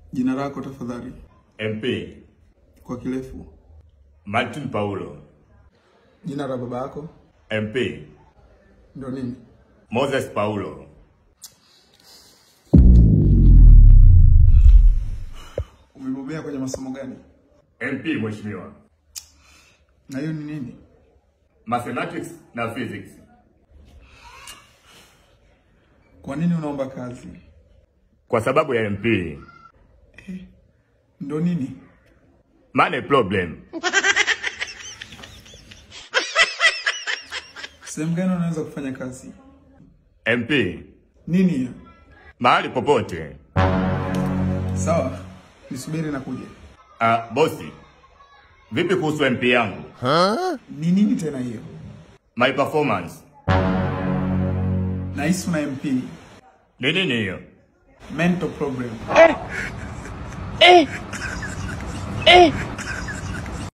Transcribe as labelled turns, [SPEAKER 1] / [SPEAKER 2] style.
[SPEAKER 1] Jina lako tafadhali,
[SPEAKER 2] MP
[SPEAKER 1] kwa kirefu.
[SPEAKER 2] Martin Paulo.
[SPEAKER 1] Jina la baba yako
[SPEAKER 2] MP
[SPEAKER 1] ndo nini?
[SPEAKER 2] Moses Paulo.
[SPEAKER 1] Umebobea kwenye masomo gani?
[SPEAKER 2] MP mheshimiwa.
[SPEAKER 1] Na hiyo ni nini?
[SPEAKER 2] Mathematics na physics.
[SPEAKER 1] Kwa nini unaomba kazi?
[SPEAKER 2] Kwa sababu ya MP.
[SPEAKER 1] Ndo nini?
[SPEAKER 2] Money problem.
[SPEAKER 1] Sehemu gani unaweza kufanya kazi?
[SPEAKER 2] MP
[SPEAKER 1] Nini hiyo?
[SPEAKER 2] mahali popote.
[SPEAKER 1] Sawa, nisubiri na kuja.
[SPEAKER 2] Ah, bosi. Vipi kuhusu MP yangu?
[SPEAKER 1] Ni nini tena hiyo?
[SPEAKER 2] My performance.
[SPEAKER 1] Nahisi una MP,
[SPEAKER 2] Ni nini hiyo?
[SPEAKER 1] mental problem.
[SPEAKER 3] eh, eh.